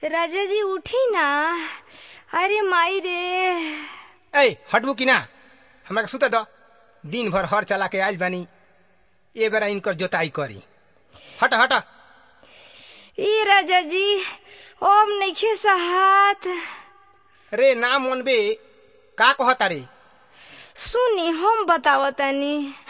राजा जी उठी ना अरे माई रे ए हटबू कि ना हमरा के सुते दो दिन भर हर चला के आइल बानी ए बेरा इनकर जोताई करी हट हट ई राजा जी ओम नइखे सहात रे ना मनबे का कहता रे सुनी हम बतावतनी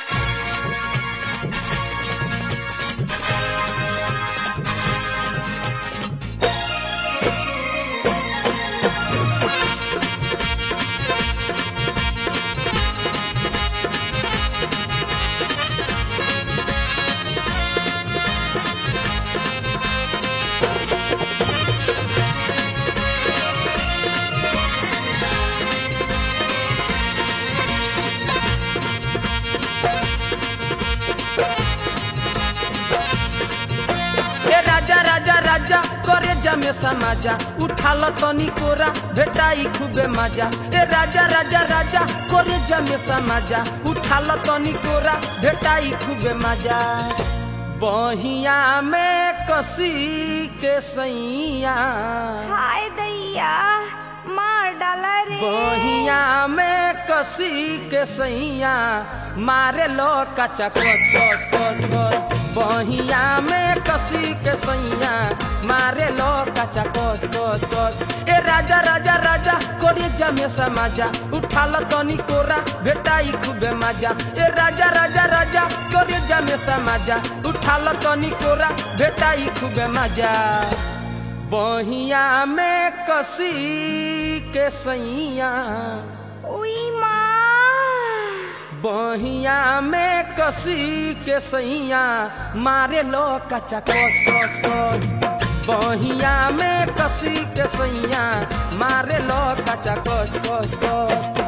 ए राजा राजा राजा करे जमे समाजा उठाल तनी कोरा भेटाई खूबे मजा ए राजा राजा राजा करे जमे समाजा उठाल तनी कोरा भेटाई खूबे मजा बहिया में कसी के सैया हाय दैया मार डाला रे बहिया में कसी के सैया मारे लो कचा कच कच कच कच बहिया में कसी के सैया मारे लो कचा कच कच कच ए राजा राजा राजा कोरे जमे समाजा उठाल तनी कोरा भेटाई खूबे मजा ए राजा राजा राजा कोरे जमे समाजा उठाल तनी कोरा भेटाई खूबे मजा बहिया में कसी के सैया उई माँ बहिया में कसी के सैया मारे लो कचा कच कच कच बहिया में कसी के सैया मारे लो कचा कच कच कच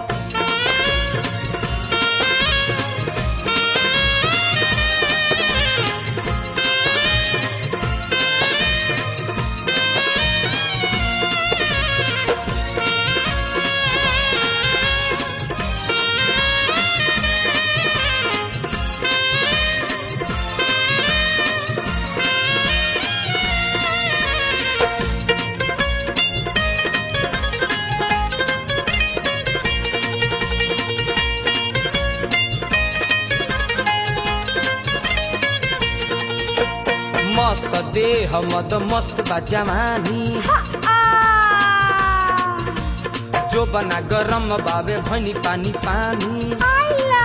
मस्त देह मद मस्त बा जवानी आ जो बना गरम बाबे भनी पानी पानी आइला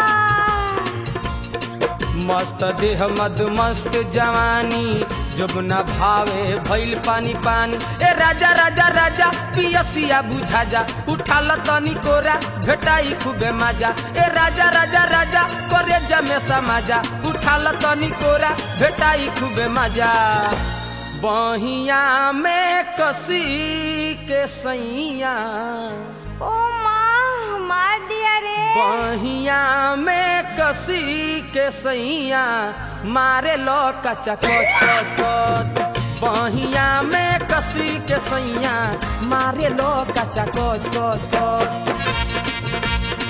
मस्त देह मद मस्त जवानी जोबना भावे भइल पानी पानी ए राजा राजा राजा पियसिया बुझा जा उठाल तनी कोरा भेटाई खूबे मजा ए राजा राजा राजा करे जमे समाजा उठाल तनी कोरा भेटाई खूबे मजा बहिया में कसी के सैया ओ माँ मार दिया रे बहिया में कसी के सैया मारे लो कचा कच कच कच बहिया में कसी के सैया मारे लो कचा कच कच कच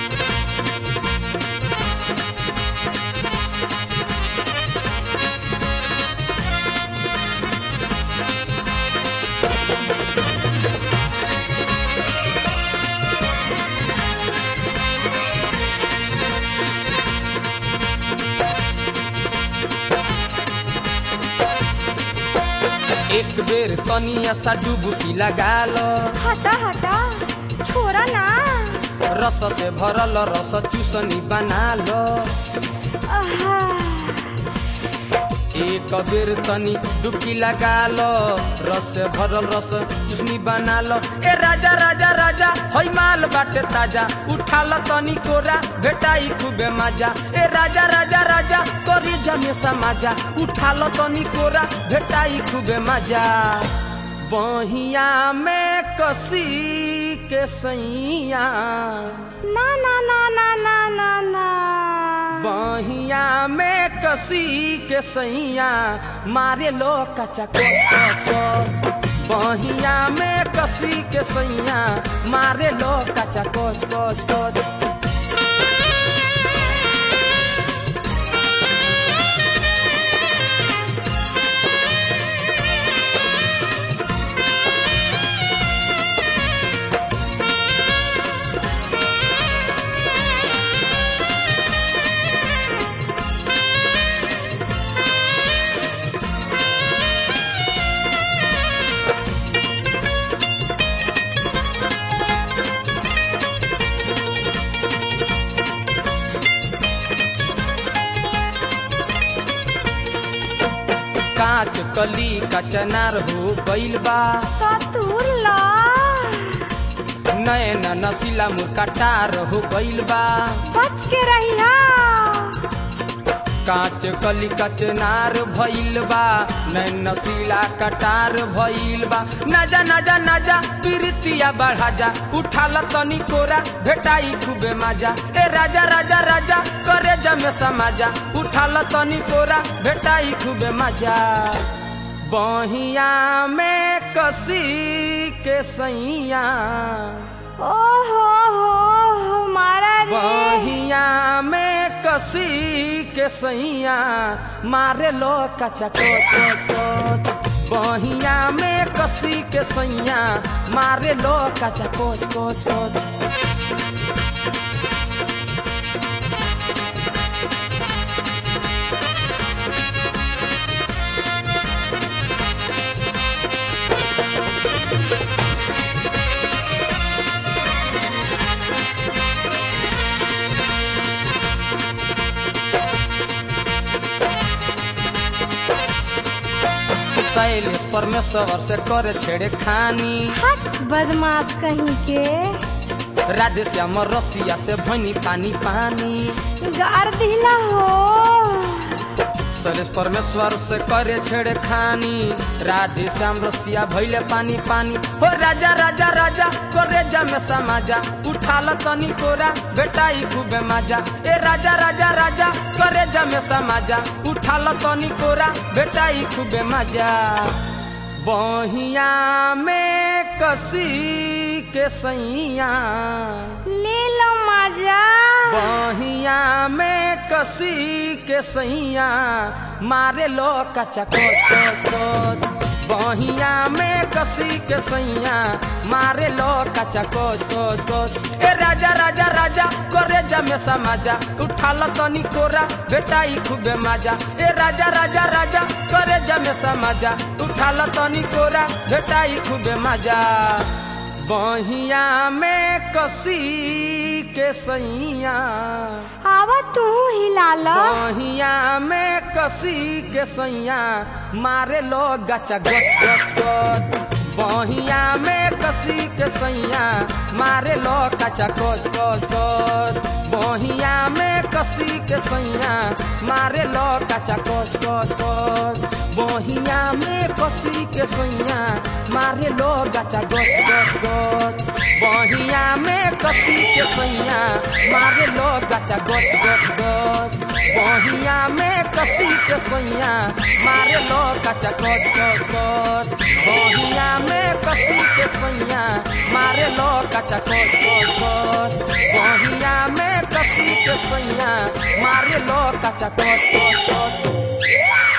एक बेर तनिया सा डुबकी लगा लो हटा हटा छोरा ना रस से भरल रस चूसनी बना लो आहा, एक बेर तनी डुबकी लगा लो रस से भरल रस चुसनी बना लो ए राजा राजा राजा हई माल बाटे ताजा उठा लो तनी कोरा भेटाई खूबे मजा ए राजा राजा राजा करी जमे समाजा उठा लो तनी कोरा भेटाई खूबे मजा बहिया में कसी के सैया ना ना ना ना ना ना ना बहिया में कसी के सैया मारे लो कचा कच कच बहिया में कसी के सैया मारे लो कचा कच कच कच कांच कली कचनार हो गइल बा सतुर ला नैन नसीला मुरकटार हो गइल बा बच के रहिया कांच कली कचनार भइल बा नैन नसीला कटार भइल बा नजा नजा नजा प्रीतिया बढ़ा जा उठाल तनी कोरा भेटाई खूबे मजा ए राजा राजा राजा करे जमे समाजा उठाल तनी कोरा भेटाई खूबे मजा बहिया में कसी के सैया ओ हो हो मारा रे बहिया में कसी के सैया मारे लो कचा कोच बहिया में कसी के सैया मारे लो कचा कोच कोच कोच शैलेश परमेश्वर से करे छेड़े खानी हट बदमाश कहीं के राधे श्याम रसिया से भनी पानी पानी गार दिला हो शैलेश परमेश्वर से करे छेड़े खानी राधे श्याम रसिया भैले पानी पानी हो राजा राजा राजा करे जमे समाजा उठाल तनी कोरा बेटाई खूबे मजा ए राजा राजा राजा करे जमे समाजा उठाल तनी कोरा बेटाई खूबे मजा बहिया में कसी के सैया ले लो मजा बहिया में कसी के सैया मारे लो कचा कोच कोच बहिया में कसी के सैया मारे लो कचा कोच कोच कोच ए राजा राजा राजा करे जमे समाजा उठाल तनी कोरा बेटाई खूबे मजा ए राजा राजा राजा करे जमे समाजा उठाल तनी कोरा बेटाई खूबे मजा बहिया में कसी के सैया आवा तू हिला लो बहिया में कसी के सैया मारे लो गचा गच गच गच बहिया में कसी के सैया मारे लो कचा कोच कोच कोच बहिया में कसी के सैया मारे लो कचा कोच कोच कोच बहिया में कसी के सैया मारे लो गचा गच गच गच बहिया में कसी के सैया मारे लो गचा गच गच गच बहिया में कसी के सैया मारे लो गचा गच गच गच बहिया में कसी के सैया मारे लो गचा गच गच गच बहिया में कसी के सैया मारे लो गचा गच गच गच